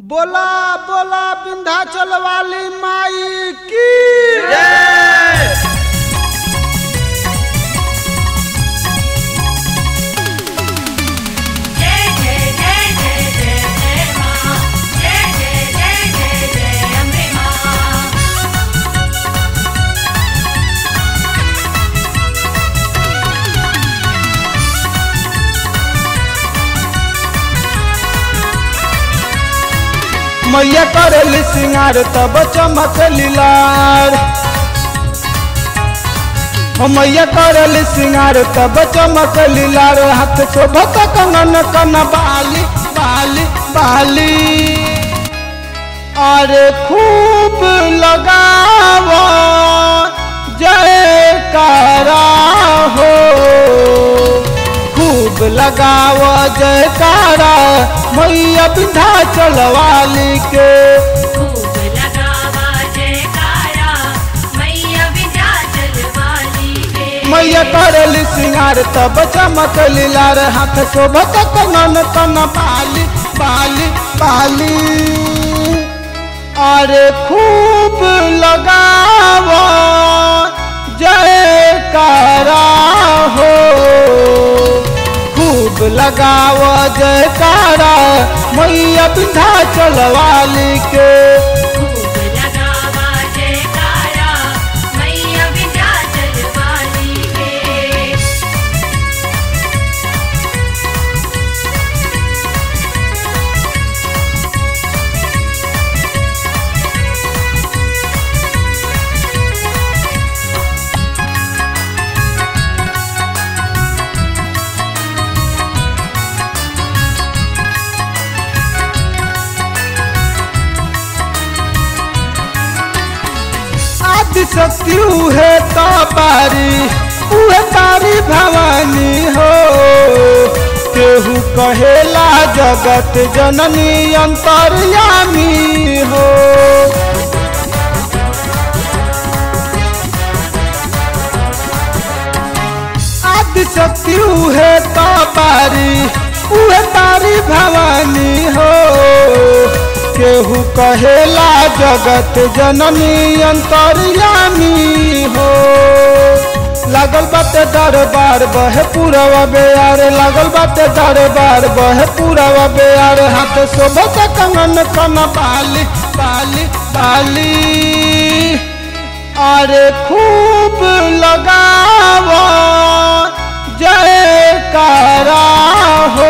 बोला बोला विंध्याचल वाली माई की जय जय जय जय जय जय मां जय जय जय जय जय अम्बे मां मैया करेली सिंगार तब चमक लीलार हो मैया करेली सिंगार तब चमक लीलार हाथ शोभत कंगन कन बाली बाली बाली अरे खूब लगाव जय कारा हो खूब लगाव जयकारा मैया विंध्याचल वाली के खूब लगावा जयकारा मैया विंध्याचल वाली के मैया करेली सिंगार तब चमक लीलार हाथ शोभत कनन कन बाली बाली बाली अरे खूब लगाव जयकारा हो खूब लगाव जयकारा मैया विंध्याचल वाली के खूब लगावा जयकारा मैया विंध्याचल वाली के आदि शक्ति उहे तारी उहे तारी भवानी हो केहू कहेला जगत जननी अंतर्यामी हो आदि शक्ति उहे तारी उहे तारी भवानी हो केहू कहेला जगत जननी अंतर्यामी हो लागल बाटे दरबार बहे पूरवा बेयार लागल बाटे दरबार बहे पूरवा बेयार हाथ शोभत कंगन कन बाली बाली बाली अरे खूब लगाव जयकारा हो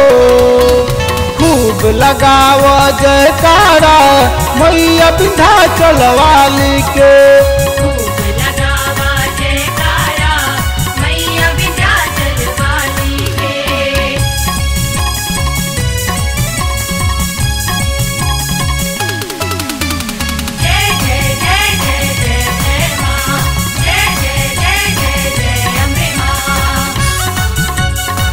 खूब लगाव जयकारा मैया विंध्याचल वाली के खूब लगावा जयकारा मैया विंध्याचल वाली के जय जय जय जय जय जय मां जय जय जय जय जय अम्बे मां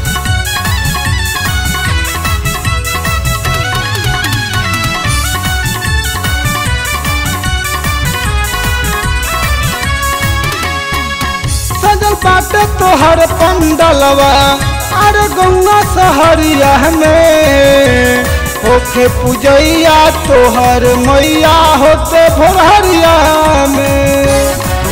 सजल बाटे तोहर पंडलवा अरे गौआ सहरिया में होखे पूजैया तोहर मैया होते भोरहरिया में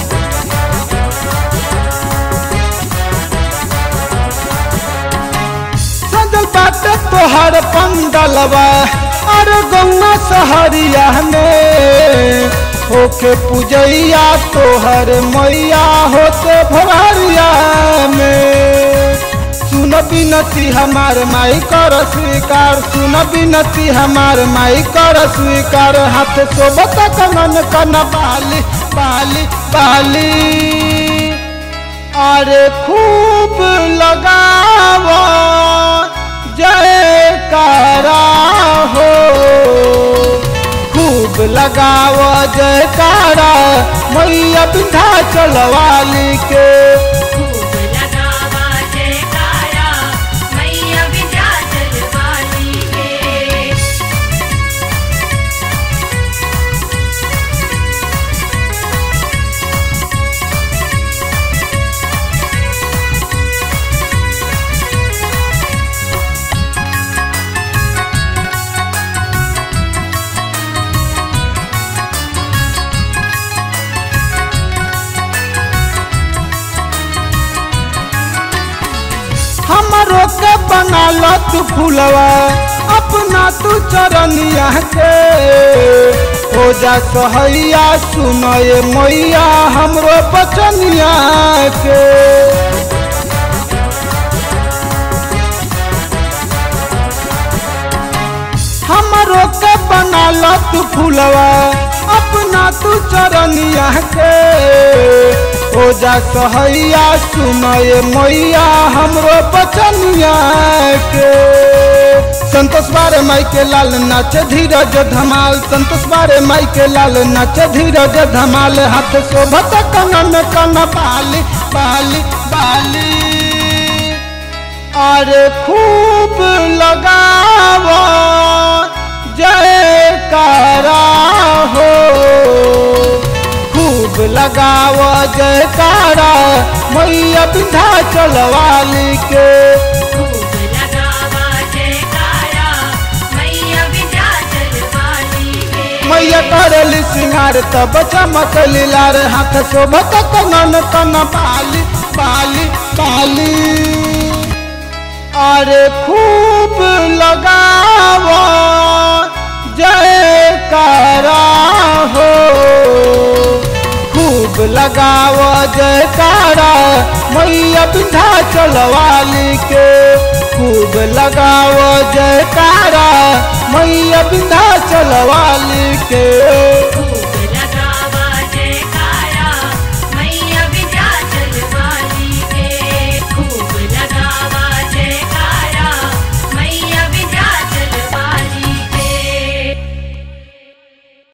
सजल बाटे तोहर पंडलवा अरे गौआ सहरिया में होके पूजैया तोहर मैया होते भोरहरिया में सुन बिनती हमार माई कर स्वीकार सुन बिनती हमार माई कर स्वीकार हाथ सोबत कंगन कन बाली बाली बाली अरे खूब लगाव जयकारा हो खूब लगाव जयकारा मैया विंध्याचल वाली के खूब लगावा जयकारा मैया विंध्याचल वाली के बना लो तू फूलवा अपना तू चरनिया के हो जा सहैया सुनए मैया हमरो बचनिया के हमरो के बना लो तू फूलवा अपना तू चरनिया के हो जा सहैया सुनए मैया हमरो बचनिया के संतोष बारे माई के लाल नाच धीरज धमाल संतोष बारे माई के लाल नाच धीरज धमाल हाथ शोभत कनन कन बाली बाली बाली अरे खूब लगाव जय कारा हो खूब लगाव जय कारा मैया बिंधा चलवाली के खूब लगावा जयकारा मैया विंध्याचल वाली के मैया करली सिंगार तब चमक लीलार हाथ शोभत कनन कन बाली बाली बाली अरे खूब लगाव जय कारा हो खूब लगाव जय कारा मैया बिंधा चलवाली के खूब लगाव जय कारा मैया बिंधा चलवाली के खूब